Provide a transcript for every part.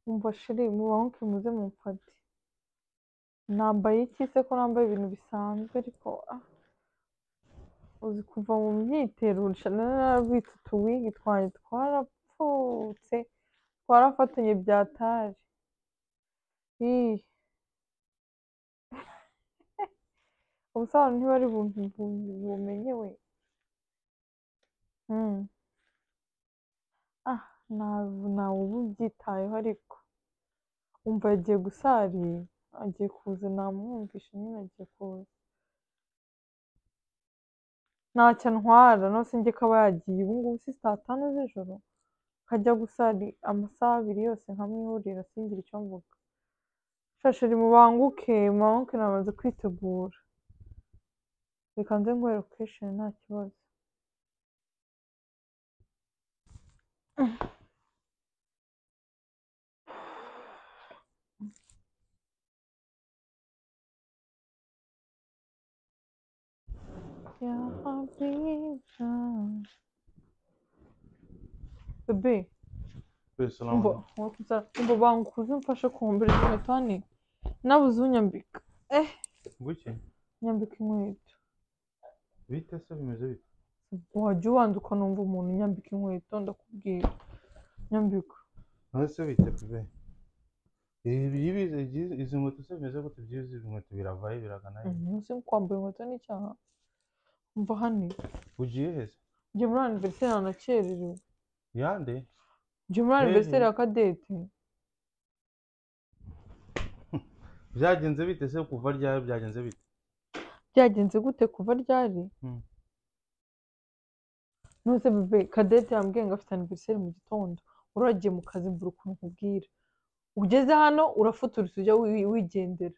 Umva sheri mubaho muze mumfate nambaye iki se ko nambaye ibintu bisanzwe ariko ah uzi kuva mu myitero narabitse utuwigi twanjye twarapfutse twarafatanye bya tari ii ubusobanuro ntibari bumenye we Mm. ah ntawe ntawe uba ubyitayeho ariko umva yagiye gusarira agiye kuza namwumvisha nyine agiye kuza ntacyo antwara no se njye kaba yagiye ubu ngubu si saa tanu z'ijoro kajya gusari amasaha abiri yose nkamwihurira singire icyo mvuga shashiri mubanguke mubanguke namaze kwitegura reka nze nguhe location nta kibazo yahabwira bebe umva wakuze umva bangukuze umfashe kumbura izi nkweto hane nabuze unyambika eh guke nyambika inkweto bite se bimeze bite wajya ubanza ukanumva umuntu nyambika inkweto ndakubwira nyambika none se bite bebe ibi ibizi izi nkweto se bimeze gute byiza izi nkweto biravaye biragana he umunsi kwambara inkweto ni icyaha umva hane ugiye heza njye muri aniveriseri nanakererewe yande njye muri aniveriseri ya kadete byagenze bite se kuva ryari byagenze bite byagenze gute kuva ryari Mm. ntuze bebe kadete yambwiye ngo afite aniveriseri mu gitondo uragiye mu kazi mvura ukuntu nkubwira ugeze hano urafuturutse ujya wi- wigendera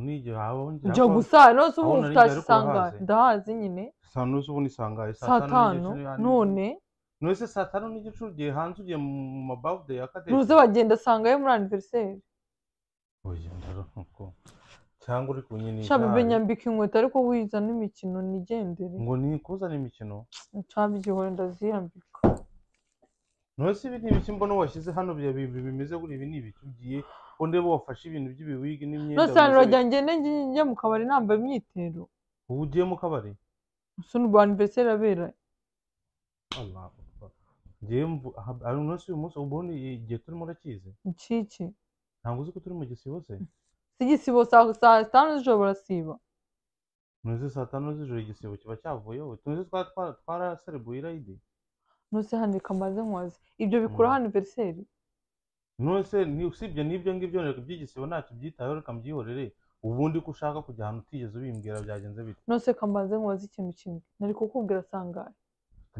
nijye habaho ujya gusa nose ubu aho nari njye, ariko utasanga urahazi. ndahazi nyine saa nusu ubundi isangaye saa tanu none none se saa tanu n'igice ugiye hanze ugiye mu mabavude ya kadete ntuze bagenda asangayo muri aniveriseri oya ndaruhuko cyangwa uri kunyini sha bebe nyambika inkweto ariko wiza n'imikino nigendere ngo ni kuzana imikino ncabyihore ndaziyambika none se ibi ni ibiki mbona washyize hano bya bintu bimeze gutya ibi ni ibiki ugiye undi bo wafashe ibintu by'ibiwigi n'imyenda nose hano bimeze urajya ngende njye mu kabari nambaye imyitero bityo. ubu ugiye mu kabari ubu ni ubwa aniveriseri abera Allah Akbar. ngewe mvu aha- ari umunsi uyu munsi ubundi igihe turimo urakizi incike ntabwo uzi ko turi mu gisibo se si igisibo saa saa tanu z'ijoro barasiba ntuzi saa tanu z'ijoro igisibo kiba cyavuyeho tuzi twari twara- twaraserebuye irayidi nose hano reka mbaze nkwaze ibyo bikura Mm. hano aniveriseri nonese ni- usibye n'ibyo ngibyo reka iby'igisibo ntacyo byitayeho reka mbyihorere ubundi ko ushaka kujya ahantu utigeze ubimbwira byagenze bite nose reka mbaze nkwaze ikintu kimwe nari kukubwira sangahe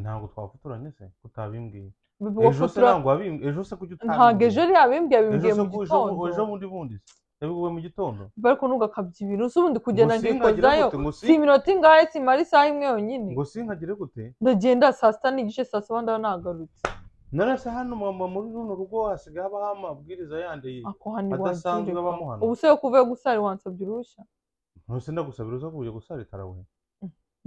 ntabwo twafuturanye se kutabimbwiye bebe ejo se wafutura ntabwo wabimbwiye ejo se kujya ntabwo ejo utabimbwira. yabimbwiye ejo yabimbwiye se mu ku- ejo bu- ejo gitondo bundi bundi se yabiguwe mu gitondo bebe ariko ntugakabye ibintu si ubundi kugenda Ngo singagire nkikozayo gute, ngo si- si iminota ingahe simara isaha imwe yonyine ngo sinkagire gute ndagenda saa sita n'igice saa saba ndaba nagarutse narase hano mama muri runo rugo hasigaye habaho amabwiriza yandi ako hano iwacu Adasanzwe reka. abamo hano. ubu se yo kuva yo gusara wansabye uruhushya ntuse ndagusabira uza kubuye gusarita we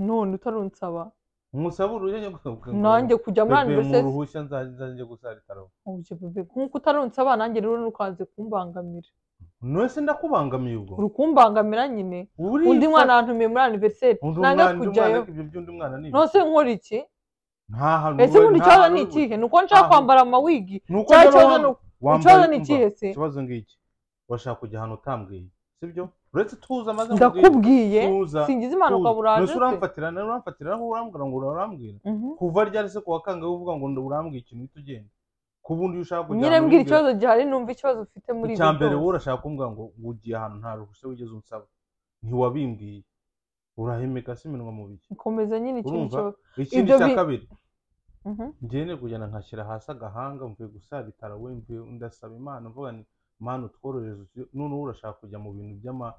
none utarunsaba umusaba uruhushya ngo- nanjye kujya muri Pepe, mu aniveriseri ruhushya nza- nzajya gusarita we Oje bebe nk'uko utarunsaba nanjye rero nukanze kumbangamira ntuse ndakubangamiye ubwo uri kumbangamira nyine Urifa- undi mwana yantumiye muri aniveriseri undi nanga mwana- undi mwana kujyayo ariko ibyo by'undi mwana ni nose nkora iki nta hantu ese uri- ubundi nta ikibazo hantu ni uri- ikihe ni uko nshaka Aha. kwambara amawigi ni uko cya ndaba kibazo wambaye- ni uko wambaye- ikibazo ni umva, ikihe se ikibazo ngiki urashaka kujya ahantu utambwiye sibyo uretse tuza maze nkubwire. ndakubwiye tuza singize impanuka Tuzi. buraje Mbese se uramfatira nawe uramfatira aho urambwira ngo urambwira Mhm. kuva ryari se ku wa kangahe uvuga ngo ndo- urambwira ikintu uhita ugenda ku bundi iyo ushaka kujya nyine ahantu mbwira ntibwira- ikibazo gihari numva ikibazo ufite muri icya mbere byose. wowe urashaka kumbwira ngo ngo ugiye ahantu nta ruhushya wigeze unsaba ntiwabimbwiye urahemeka se iminwa mu biki komeza nyine ikintu Urumva? cyo ikindi Ibyo cya bi- kabiri Mhm. ngende kugenda nkashyira hasi agahanga mvuye gusabitara we mvuye ndasaba imana mvuga nti mana utworohereze utu- noneho urashaka kujya mu bintu by'ama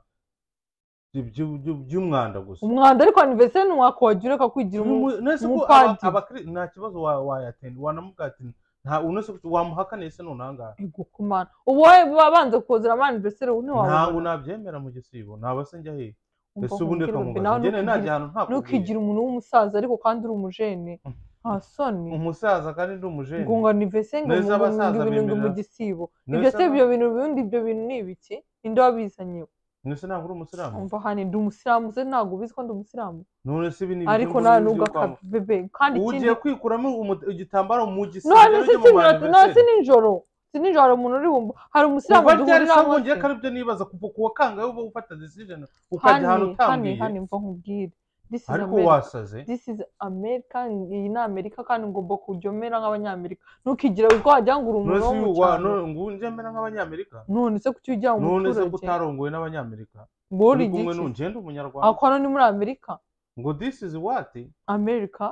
by'u- by'u- by'umwanda gusa umwanda ariko aniveriseri ni umwaka wagira ukakwigira umu- nese ko umupadiri. abakiri nta kibazo wa- wayatenda wanamubwira ati nta unese wamuhakaniye se none ahangaha ego ku mana ubu wowe babanza kozera ama aniveriseri ubu ntiwabona ntabwo nabyemera mu gisibo naba se njya he Umva ese ubundi nkubwire, reka bebe, mubaze nawe njye najya ntukigire- ahantu ntakubwiye ntukigire umuntu w'umusaza ariko kandi uri umujene nta soni umusaza kandi ndi umujene ngo ngo nivesenga Neza ngo abasaza ngo ibintu ngo bemerera. mu gisibo Neza ibyo se aba- ibyo bintu ubundi ibyo bintu ni ibiki ninde wabizanye nese ntabwo uri umusilamu umva hani ndi umusilamu se ntabwo ubizi ko ndi umusilamu none se ibi ni ariko ibyiyumviro nta byo nubwo kwa- akabebe kandi ikindi ugiye kwikuramo umu- igitambaro mu none gisengero se ujye mu sinjoro bantu none se bese. nijoro sinijoro umuntu uri bumva hari umusilamu kuva ryari duhurira se hose. wongeye ko aribyo nibaza kuva kuwa kangahe uba ufata decision ukajya ahantu hani hani utambiye hani mva nkubwire This is ariko America. wasaze this is America iyi ni Amerika kandi ngomba kujyomera nk'abanyamerika ntukigire ubwo wagira ngo uri none umuntu se wo mu uyu wa- cyaro none- ngo njye mbera nk'abanyamerika none se kuki ujya mu none se ko muturage utarongowe n'abanyamerika ngo uri uri kumwe igiki n'ugenda umunyarwanda akorana ni muri Amerika ngo this is what Amerika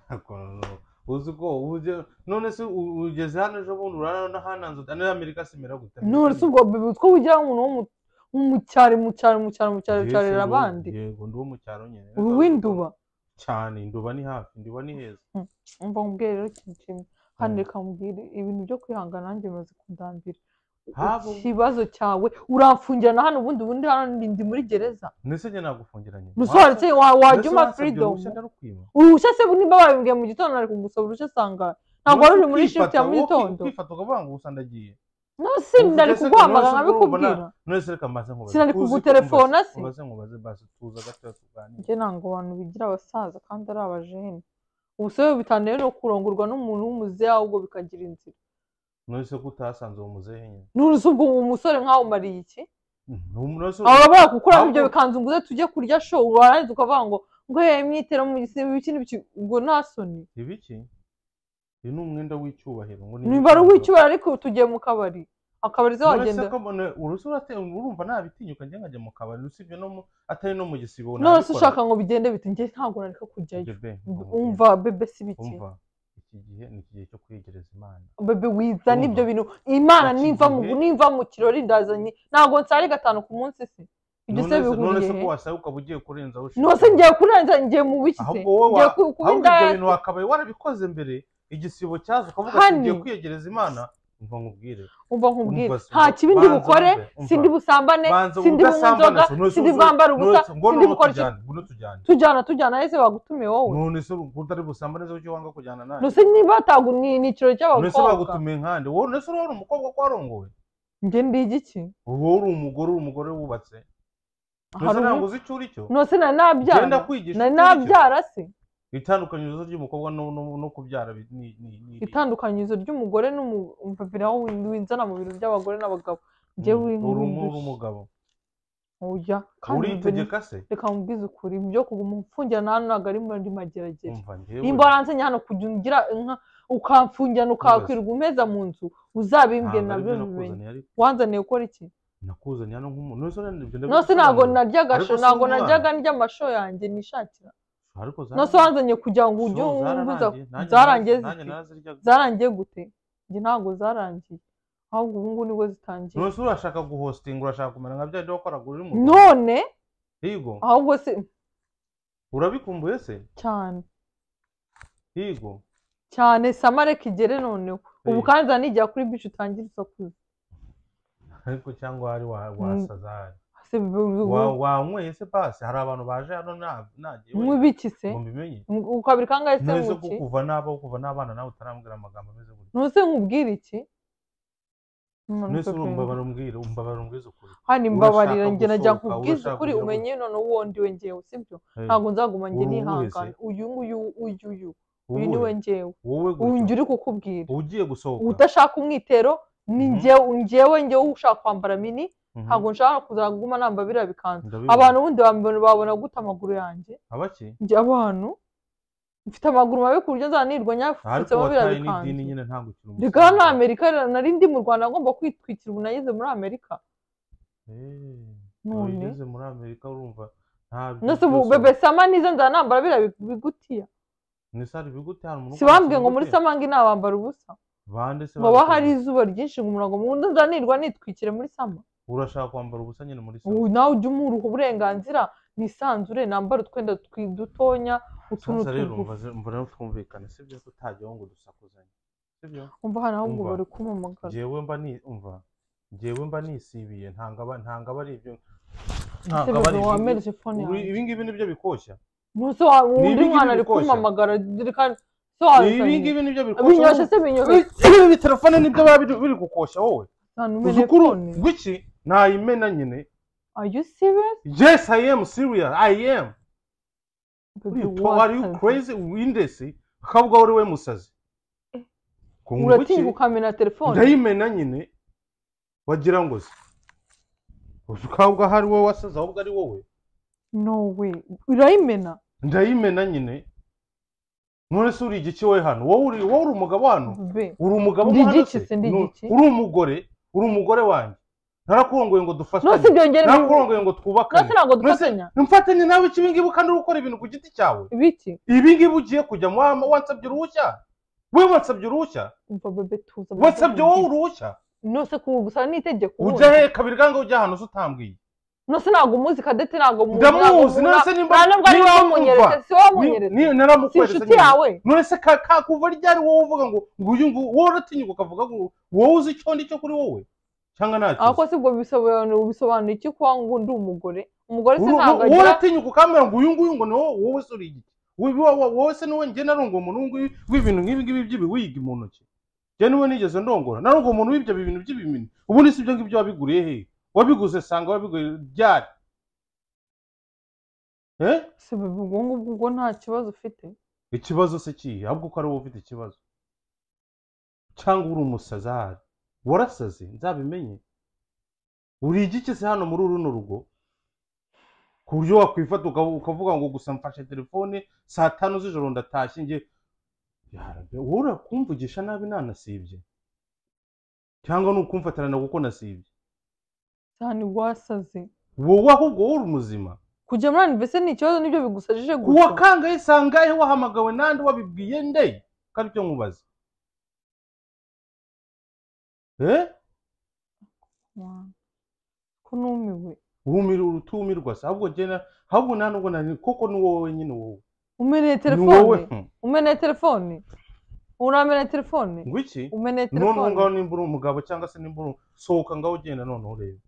Ariko no- uzi ko uje- none se u- ugeze hano ejo bundi urarana na hananze nayo amerika simera gute none se ubwo bebe utwo ugira umuntu wo mu- wo mu cyaro mu cyaro mu cyaro mu cyaro Jye cyarira si ndi- abandi yego ndi uwo mu cyaro nyine uri uw'induba cyane induba ni hafi induba ni heza umva nkubwire rero ikintu kimwe hano Mm. reka nkubwire ibintu byo kwihangana nanjye bimaze kundambira Habo. ikibazo cyawe uramfungirana hano ubundi ubundi hano ndi- ndi muri gereza ndetse njye nagufungiranye nusobanutse wajya uma freedom uruhushya se niba babibwiye mu gitondo ari kugusaba uruhushya sanga ntabwo wari uri muri shift ya mu gitondo kwifata ukavuga ngo gusa ndagiye no si Uvuze ndari se ngo kuguhamagara none se urumva nkabikubwira none se reka mbaze nkubaze Sinari Uzi ko kugutelefona umbaze- se. umbaze nkubaze basi tuza gatoya tuganire njye ntabwo abantu bigira abasaza kandi ari abajene ubusore bitaneye no kurongorwa n'umuntu w'umuzehe ahubwo bikagira inzira none se ko utasanze uwo muzehe nyine ntuzi ubwo uwo musore mwawumariye iki Ntum- none se aba bakukuramo ahubwo- ibyo bikanzu nguze tujye kurya show warangiza ukavuga ngo ngo ye mwitero mu gisibo ibikini biki- ubwo nta soni ibiki uyu ni umwenda w'icyubahiro ngo niba ari uw'icyubahiro ariko tugiye mu kabari akabari se wagenda urusi urumva nabitinyuka njye nkajya mu kabari usibye no mu atari no mu gisibo nonese ushaka ngo bigende bite njye ntabwo nareka kujyayo umva bebe si bike umva iki gihe ni iki gihe cyo kwegereza imana bebe wizana Umva. ibyo bintu imana Bati nimva mu igihe- nimva mu kirori ndazanye ntabwo nsare gatanu ku munsi se ibyo se None se- none bihuriye se ko he wasaba ukaba ugiye kurenza nose ngiye kurenza ngiye mu biki se ahubwo wowe ngiye wa- ku- kuba ahubwo ibyo bintu indaya wakabaye warabikoze mbere igisibo cyaza ukavuga ati Hani. ngiye kwiyegereza imana umva nkubwire umva nkubwire Umva se, nta kibi ndi banza bukore wumve, umva. sindi busambane banza sindi bunywa udasambana inzoga se, none se sindi uzi- bwambara ubusa none se- ngo sindi none bukora iki tujyane ngo tujyane tujyana tujyana ese bagutumiye wowe none se utari busamba neza kuki wanga kujyana nanjye nose niba tagu ni ni ikirori mbese cy'abakobwa bagutumiye nkande wowe nese uri umukobwa ko warongowe njye ndi igiki wowe uri umugore uri umugore wubatse nese Hari ntabwo ubu- uzi icyo uri cyo nose nari genda nabyara kwigisha nari icyo uri cyo. nabyara se itandukanyirizo ry'umukobwa no- no no kubyara bi- ni ni ni iri. itandukanyirizo ry'umugore n'umupapira aho winzana mu bintu by'abagore n'abagabo Mm, njyewe uri umu- uri umugabo ujya kandi bebe- uritegeka se reka mubwize ukuri ibyo kuguma umfungirana hano ntabwo ari muri mageragere umva njyewe nimba waransenya hano kujya ugira inka ukamfungirana ukakwirwa umpeza mu nzu uzabimbwe nabyo ntabwo aribyo bimenye nakuzaniye ariko wanzaniye gukora iki nakuzaniye hano nk'umuntu nese urenda ibyo ndabikora nose ntabwo naryaga Ariko sho si ntabwo umwana. naryaga ndya amasho yanjye nishakira ariko nose wanzanye kugira ngo ujye umbuza zarangiye nanjye zite naraziryaga zarangiye gute njye ntabwo zarangiye ahubwo ubu ngubu nibwo zitangiye none se urashaka guhostinga urashaka kumera nka bya bindi wakoraga uri mu none higo ahubwo se urabikumbuye se cyane higo cyane samareka igere noneho ubu Hey. kandi zanigera kuri bici utangire isakuza ariko cyangwa hari wa- wasaza hari se Wa- wanyweye se pasi hari abantu baje hano na- nagiye wenda mwibiki se ngo mbimenye Mw- ukabiri kangahe se none se ko muki kuva n'aba kuva n'abana nawe utarambwira amagambo ameze gutya nuse nkubwire iki none se urumva barumbwira umva barumbwiza ukuri hani urashaka mbabarira njye najya gusohoka, nkubwiza urashaka ukuri kujya umenye none uwo ndiwe njyewe sibyo Eh, ntabwo nzaguma njye Uri uwuhe se? nihangana uyu nguyu uyu uyu uyu wowe niwe njyewe wowe uyu njye gutyo uri kukubwira ugiye gusohoka udashaka umwitero ni Mhm. njyewe njyewe njyewe ushaka kwambara mini Mhm, ntabwo nshaka kuzaguma namba biriya bikanzu ndabibona. abantu ubundi bambona babona guta amaguru yanjye abaki njye abantu mfite amaguru mabi ku buryo nzanirwa ariko nyafutseho biriya wataye n'idini bikanzu nyine ntabwo ukiri reka hano amerika nari ndi mu rwanda ngomba kwitwikira ubu nageze muri amerika Eh, waba none ugeze muri amerika urumva ntabyo nose ubu bebe sama niza nzanambara biriya bi- bigutiya nese hari ibigute hari umuntu ukora sibambwiye ngo muri ikiguti? samangi nabambara ubusa bande se ngo haba babikoze? hari izuba ryinshi ngo umurango mugundi nzanirwa nitwikire muri sama urashaka kwambara ubusa nyine muri sama ubu nawe ujya umuruha uburenganzira nisanzure nambara utwenda twi- dutonya utuntu sasa rero tugufi mbaze- mbona twumvikana sibyo ko utajyaho ngo dusakuzanye sibyo umva hano ahubwo Umva. bari kumpamagara njyewe mba ni umva njyewe mba nisibiye ntabwo aba ntabwo aba ari ibyo ese ntabwo aba bebe ari ibyo wamereje fone Ubu- yawe ibi ngibi ni byo bikoshya Nonese wa- Ni undi ibingibi mwana ari bikoshya. kumpamagara reka ibi sobanukiranye ngibi nibyo binyoshe bikosha se binyoshe ibi telefone nibyo biba biri- biri gukoshya wowe ahantu uzukuru umenekone rw'iki nayimena nyine are you serious yes i am serious i am What baby are you ta- are you what? crazy windesi akabwa uri we musazi Ku nguki, uratinya ukamena telefone ndayimena nyine wagira ngo se uzi ukabwa hari wowe wasaze ahubwo ari wowe no way urayimena ndayimena nyine none se uri igiki we hano wowe uri wowe uri umugabo hano be uri umugabo Ndi mo hano igiki se? se, ndi Nu- igiki? uri umugore uri umugore wanjye narakurongoye ngo nose dufatanye byongera narakurongoye ngo twubakane nose ntabwo Nonese- dufatanya mfatanye nawe iki ibingibi kandi uri gukora ibintu ku giti cyawe ibiki ibingibi ugiye kujya wama- wansabye uruhushya we wansabye uruhushya umva bebe tuza wansabye wowe uruhushya nose kuba gusa ni itegeko ujya ubundi. he kabiri ganga ujya ahantu se utambwiye nose ntabwo umuzi kadete ntabwo muzi Ndamuzi, ntabwo muzi, nonese nta- nimba- nta nubwo ari niba wowe wamwumva, munyeretse si wowe Ni- munyeretse ni- si naramukweretse inshuti nyine. yawe none se ka- ka- kuva ryari wowe uvuga ngo ngo uyu nguyu wowe uratinyuka ukavuga ngo wowe uzi icyo ndi cyo kuri wowe cyangwa ntacyo ariko si ubwo bisobanura bisobanura iki kuba ngo ndi umugore umugore se Uru- ntabwo wowe agira uratinyuka ukambwira ngo uyu nguyu ngo ni wowe wowe se uri igiti Wowe- wowe wowe se niwe njye narongoye umuntu w'ingu- w'ibintu nk'ibi ngibi by'ibiwiga mu ntoki njye niwe nigeze ndongora narongoye umuntu w'ibyo bintu by'ibimini ubundi si ibyo ngibyo wabiguriye he wabiguze sanga wabiguye ryari eh si bebe ubwo ngubwo ubwo nta kibazo ufite ikibazo se kihe ahubwo ko ari wowe ufite ikibazo cyangwa uri umusazi ahari warasaze nzabimenye uri igiki se hano muri runo rugo ku buryo wakwifata uka- ukavuga ngo gusa mfashe telefone saa tanu z'ijoro ndatashye njye yarabe wowe urakumvugisha nabi nanasibye cyangwa ni ukumfatirana kuko nasibye cyane wasaze wowe ahubwo wowe uri muzima kujya muri anivese ni ikibazo nibyo bigusajije uwa gusa kangahe sangahe wahamagawe nande wabibwiye nde ko aribyo nkubaza eh Mwana, ko numiwe wumira urutumirwa se ahubwo njye na- ahubwo nta nubwo nari koko ni wowe wenyine wowe umeneye Ni telefone wowe hmm. umeneye telefone urameneye telefone ngo iki umeneye noneho ngaho telefone nimba uri umugabo cyangwa se nimba uri sohoka ngaho ugenda noneho urebe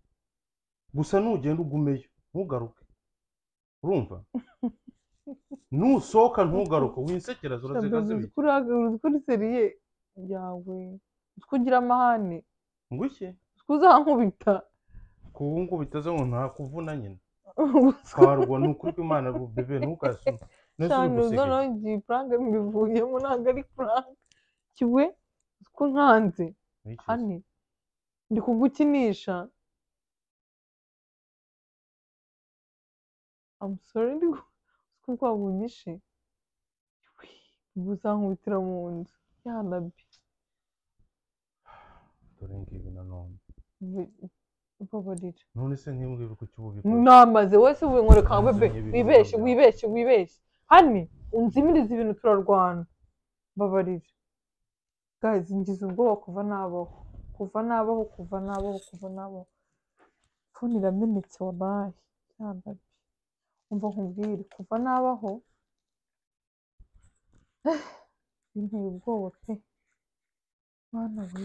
gusa nugenda ugumeyo ntugaruke urumva nusohoka ntugaruke winsekera zuraziga Sabe, zibiki uziko uri- uziko uri seriye yawe uziko ugira amahane ngo iki uziko uzankubita kubu ngo bitaze ngo ntakuvuna nyine uziko twarwa ni ukuri kw'imana bebe ntukasume neza uri cyane uza guseka nongeye ifaranga mbivuyemo ntabwo ari ifaranga kiwe uziko nkanze Niki se? ane ndi kugukinisha amusore ndi ku- uziko rwabunyishe uzankubitira mu nzu yanabi dore ngibi nanone babarira none se nk'ibi ngibi kuki ubu bikoze namaze wese ubu nkwereka Namaze bebe n'ibibi wibeshye byose. wibeshye wibeshye hane unzimiriza ibintu turarwana mbabarira gazi ngize ubwoba kuva nabaho kuva nabaho kuva nabaho kuva nabaho fone iramenetse wabaye yambaye umva nkubwire kuva nabaho binteye ubwoba pe mwana we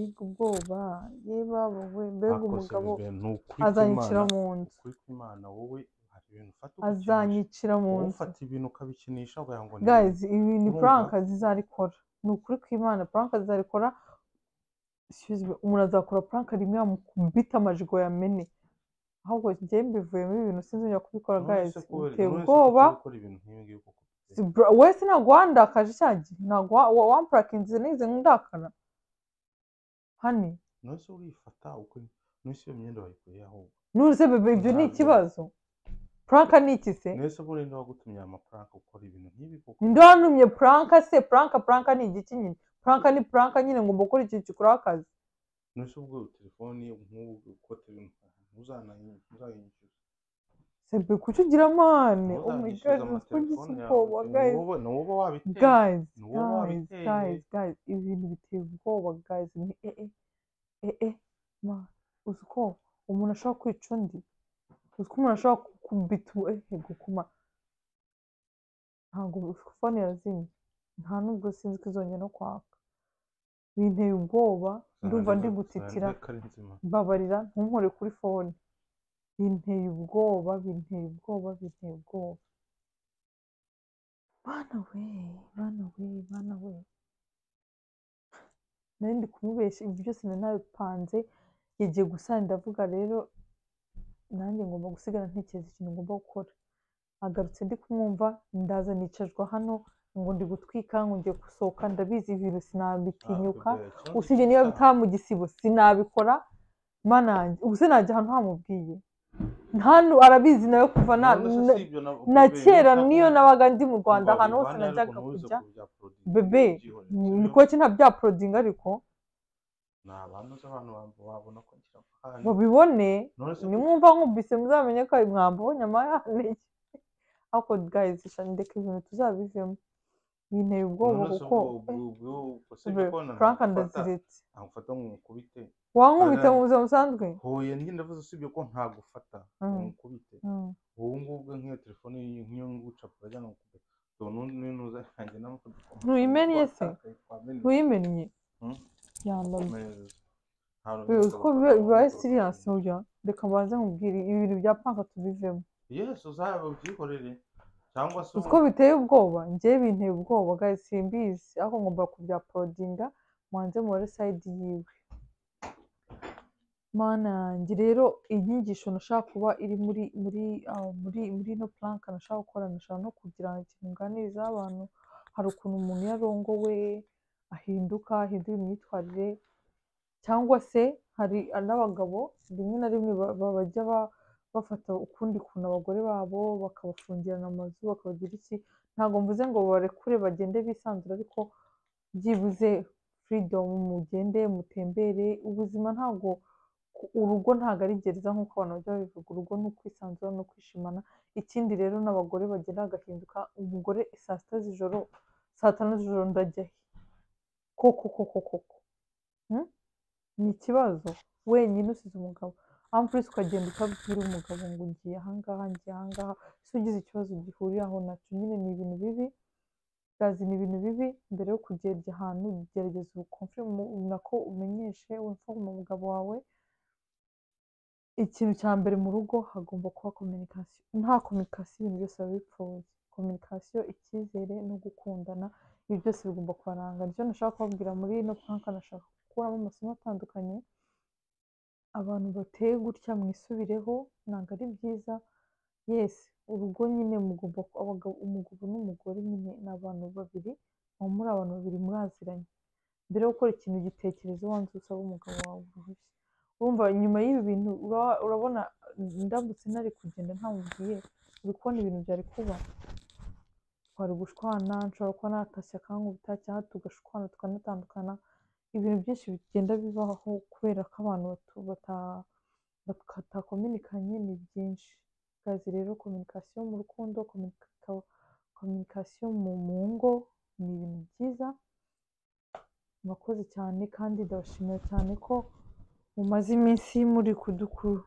mbega ubwoba yewe we mbega Ntakose umugabo bebe, ni ukuri azanyicira kw'Imana- mu nzu ukuri kw'Imana wowe hari ibintu ufata ukabikinisha. azanyicira mu Wowe nzu ufata ibintu ukabikinisha ukagira ngo ni guys ibi ni urumva? prank zizarikora ni ukuri kw'imana prank zizarikora excuse me, umuntu azakora prank rimwe yamukubita amajigo yamene ahubwo njye mbivuyemo ibintu sinzongera kubikora None guys se kubera- biteye none se ubwoba kuki ukora ibintu nk'ibi ngibi koko? Si bra- wese ntabwo wandakaje cya gihe ntabwo wa- wa- wampurakinze nize ndakara hane None se urifata uko- none se iyo myenda wayikuye ahubwo ntuze bebe ibyo ni Ntabwo. ikibazo prank ni iki se none se buriya niba wagutumye aya mafaranga ukora ibintu nk'ibi koko ninde wantumye puranka se puranka puranka ni igiki nyine puranka ni puranka nyine ngomba gukora ikintu gikoraho akazi none se ubwo telefone nk'ubu uko telefone ntuzanayi- ntuzayinyishyuza sebe kuki ugira amahane Wowe omugazi uzanyishyuza uko ugisa amatelefone yawe, ubwoba gayizi wowe- ni wowe wabiteye. gayizi Ni wowe gayizi wabiteye. gayizi gayizi ibi bintu biteye ubwoba gayizi ni e e e e ma uzi ko umuntu ashobora kwica undi uzi ko umuntu ashobora kubita uwo- ehe gukuma ntabwo fone yazimye nta nubwo sinzi ko izongera no kwaka binteye ubwoba ndumva ndi gutitira Ko ari nzima. mbabarira ntunkore kuri fone binteye ubwoba binteye ubwoba binteye ubwoba bana we bana we bana we nari ndi kumubeshya ibi byose nari nabipanze yagiye gusana ndavuga rero nanjye ngomba gusigara ntekereza ikintu ngomba gukora agarutse ndi kumwumva ndaza nicajwa hano ngo ndi gutwika ngo ngiye gusohoka ndabizi ibintu sinabitinyuka usibye niba bitaha mu gisibo sinabikora mana yanjye ubuse najya ahantu hamubwiye hano arabizi nawe kuva na na- na kera niyo nabaga ndi mu rwanda ahantu hose najyaga kujya bebe, nikoki nta bya porodinga ariko mubibone nimwumva nkumvise muzamenye ko ayo mwambo nyama yaneye ariko gayizi shani ndeka ibintu tuzabivemo binteye ubwoba kuko Be- frank ndaziritse amufata nk'umukubite wankubita Ara- mu buzima busanzwe hoye njye ndavuze usibye ko ntagufata Mm. nk'umukubite Mm. ubu ngubu nk'iyo telefone y'iyi- nk'iyo ngucapura cyangwa nkukubita ubu n'uza yanjye nawe ukabikora. Ntuyimenye se? Twamenya. ntuyimennye Mm. yambaye Neza. Nta Be- ruhinja kuko bakora biba- bibaye nk'uko siriyasi bakora. burya reka mbanze nkubwire ibi bintu bya panka tubivemo yesu uzaba ubyikorere cyangwa se uko biteye ubwoba njyewe binteye ubwoba guys simbizi ariko ngomba kubyaporodinga mubanze mubare sayidi yiwe mana yanjye rero inyigisho nashaka kuba iri muri muri ah, muri muri ino puranka nashaka gukora nashaka no kugira ikintu nganiriza abantu hari ukuntu umuntu iyo arongowe ahinduka ahindura imyitwarire cyangwa se hari n'abagabo rimwe na rimwe ba- ba- bajya ba- bafata ukundi kuntu abagore babo bakabafungirana amazu bakabagira iki ntabwo mvuze ngo barekure bagende bisanzura ariko byibuze freedom mugende mutembere ubuzima ntabwo ku- urugo ntabwo ari gereza nk'uko abantu bajya babivuga urugo ni ukwisanzura no kwishimana ikindi rero n'abagore bagenda bagahinduka umugore saa sita z'ijoro saa tanu z'ijoro ndajya he koko koko koko Hmm? ni ikibazo wenyine usize umugabo amfurisi ukagenda ukabwira umugabo ngo ugiye ahangaha ngiye ahangaha ese ugize ikibazo gihuriraho nacyo nyine ni ibintu bibi gazi ni ibintu bibi mbere yo kugenda ahantu gerageza ubukomfe nako umenyeshe wumva umugabo wawe ikintu cya mbere mu rugo hagomba kuba kominikasiyo nta kominikasiyo ibintu byose biba bipfuye kominikasiyo icyizere no gukundana ibi byose bigomba kubaranga nicyo nashaka kubabwira muri ino panka nashaka gukuramo amasomo atandukanye abantu bateye gutya mwisubireho ntabwo ari byiza yesi urugo nyine mugomba ku- abagabo- umugabo n'umugore nyine ni abantu babiri muba muri abantu babiri muraziranye mbere yo gukora ikintu gitekereza ubanza usaba umugabo wawe uruhushya wumva nyuma y'ibi bintu ura- urabona ndambutse ntari kugenda ntamubwiye uri kubona ibintu byari kuba twari gushwana nshobora kuba natashye akankubita cyangwa tugashwana tukanatandukana ibintu byinshi bigenda bibaho kubera ko abantu batu- bata- batakominikanye ni byinshi kazi rero kominikasiyo mu rukundo kominika- kominikasiyo mu mu ngo ni ibintu byiza murakoze cyane kandi ndabashimira cyane ko mumaze iminsi muri kuduku-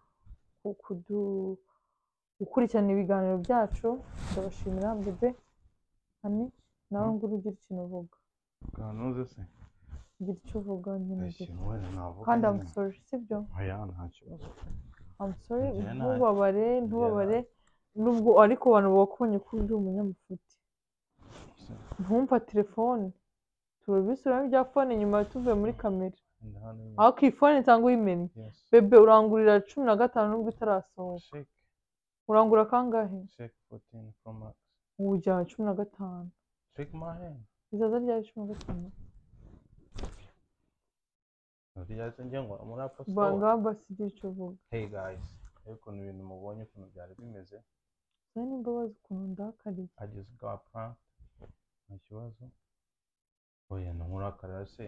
ku- kudu- gukurikirana ibiganiro byacu ndabashimira bebe hani nawe ngura ugira ikintu uvuga kanoze se ugira icyo uvuga nyine ugira. ikintu wenda navuga kandi nyine. amusore sibyo oya nta kibazo amusore Njyewe nta- ntubabare ntubabare nubwo ariko abantu bakubonye ko uri umunyamufuti ntumva telefone turabisubiramo ibya fone nyuma tuvuye muri kamera Wenda hano nyine. ariko iyi fone nsanga uyimennye Yes. bebe urangurira cumi na gatanu nubwo itarasohoka Shake, urangura kangahe shake 14 Pro Max. ubu ujyana cumi na gatanu Shake my hand. izaza ryawe cumi na gatanu Ryaje njye ngo muri Apple Store. banga basigira icyo uvuga Hey guys, rero ukuntu ibintu mubonye ukuntu byari bimeze, nawe nimba bazi ukuntu ndakariye I just got pranked, nta kibazo. Oya ntumurakara se,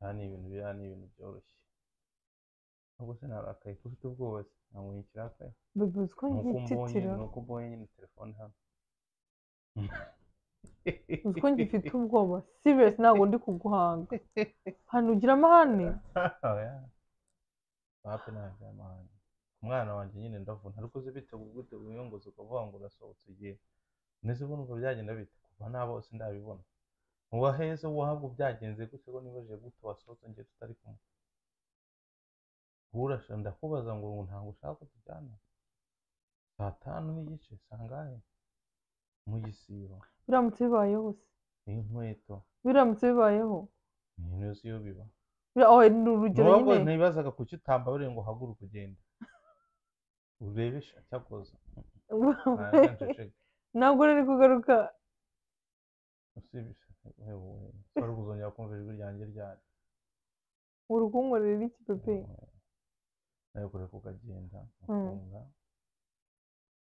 aha ni ibintu biriya ni ibintu byoroshye. Ntabwo se narakaye ko ufite ubwoba se, ntabwo nkikirakaya. bebe uzi ko Ni uko mbonye, ngititira ni uko mbonye nyine telefone hano. uzi ko ngifite ubwoba serious ntabwo ndi kuguhanga hano ugira amahane Oya. Wapi ntabyo amahane. Umwana wanjye nyine ndavuna, ariko uzi bitegura gute wiyongoza ukavuga ngo urasohotse ugiye. Nese ubu numva byagenda bite? Kuva nta bose ndabibona. Uwa heza wahabwa byagenze gute ko nibajije gute wasohotse njye tutari kumwe? Urasha ndakubaza ngo ngo ntabwo ushaka ko tujyana. Saa tanu n'igice, sangahe? Mu gisibo. biramutse bibayeho se inkweto biramutse bibayeho ibintu yose iyo biba bira- oh, ni urugero nubwo nyine ntibazaga kuki utambabure ngo uhaguruke ugende urebe sha cyakoza ntabwo rero kugaruka usibisha wari kuzongera kumva ijwi ryanjye ryari uri kunkorera iki pepe nawe kure kukagenda Mm. ukumva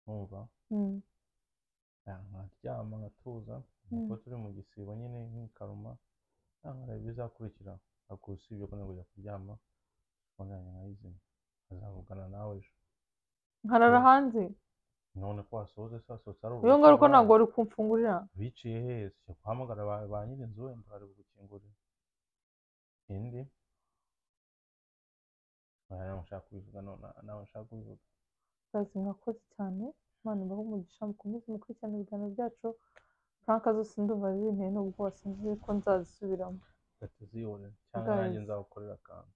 numva Mm, nkaryama ngatuza Mm. kuko turi mu gisibo nyine nk'ikaruma nkareba ibizakurikira ariko usibye ko nagujya kuryama wanganya nkayizina azavugana nawe ejo nkarara hanze none ko wasoze se wasohotse ari iyo ubusa ngaruka bwana. ntabwo wari kumfungurira biciye heza ujya guhamagara ba ba nyir'inzu wenda bari bugukingurire indi oya nawe nshaka kubivuga none- nawe nshaka kubivuga kazi mwakoze cyane imana ibahe umugisha mukomeze mukurikirane ibiganiro byacu franka zose ndumva zinteye nubwo sinzi ko nzazisubiramo gateze yore cyangwa Guys. nanjye nzagukorera akantu